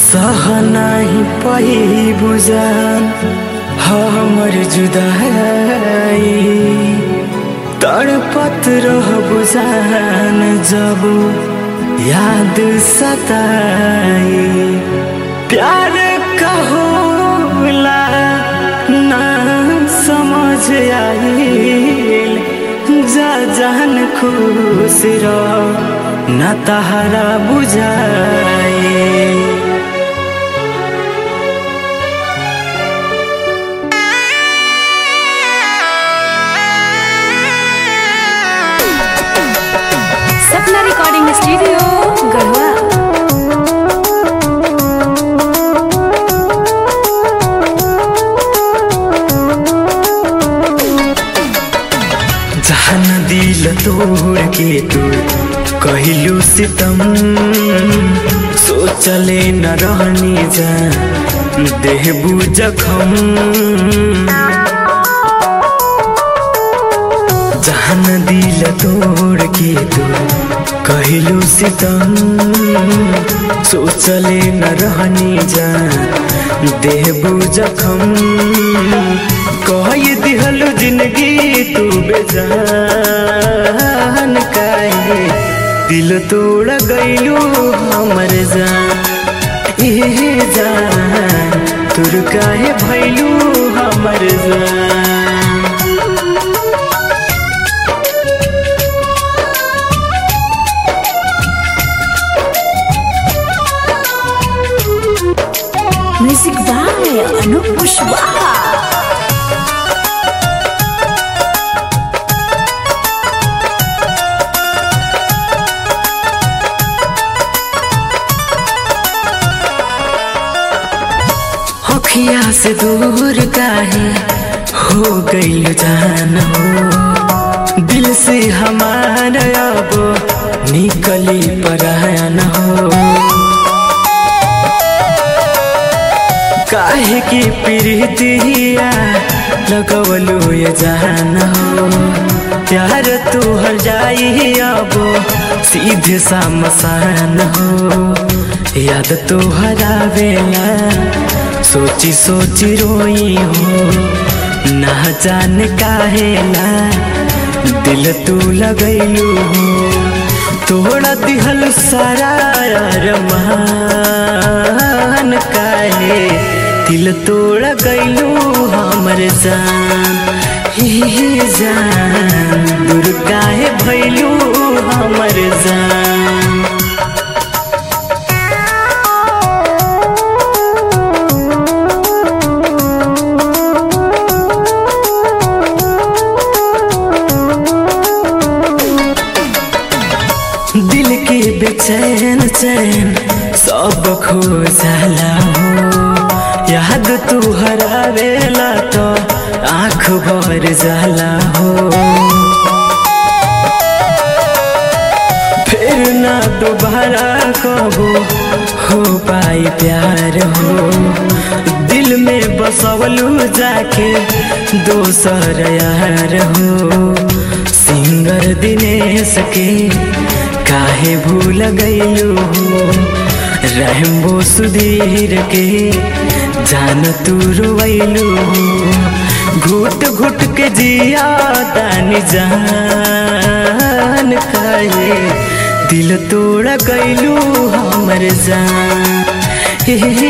सह नाही पही बुझान हमर जुदाई तड़पत रह बुझान जब याद सताई प्यार कहोला ना समझ आइल जा जान खुश रह ना तहरा बुझाई सपना रिकॉर्डिंग स्टूडियो गढ़वा जहन दिल तोड़ के तू कहलू सितम सोचले न रहनी जा देहबू जखम जहन दिल तोड़ के तू कहलू सितम सोचले न रहनी जा देहबू जखम कह दिहलू जिंदगी तू बेजान काहे दिल तोड़ गईलू हमर जान ए जान तुर काहे भैलू हमर जान म्यूजिक बाय अनूप कुशवाहा अखिया से दूर काहे हो गईल जान हो दिल से हमारा अब निकली परायन हो काहे की प्रीतिया लगवलू ये जान हो प्यार तू हर जाई अब सीधे सा मसान हो याद तो हरावेला सोची सोची रोई हो ना जान काहेला दिल तू लगैलू हो तोड़ा दिहल सारा अरमान काहे दिल तोड़ गईलू हमर जान हे जान दूर काहे भैलू हमर जान दिल के बेचैन चैन सब खो जाला हो याद तू हरावेला तो आँख भर जाला हो फिर ना दोबारा कबो हो पाई प्यार हो दिल में बसवलू जाके दोसर यार हो सिंगर दिनेश के काहे भूल गईलू हो रहम्बो सुधीर के जान तू रोवैलू हो घुट घुट के जिया तानी जान काहे दिल तोड़ गईलू हमर जान हे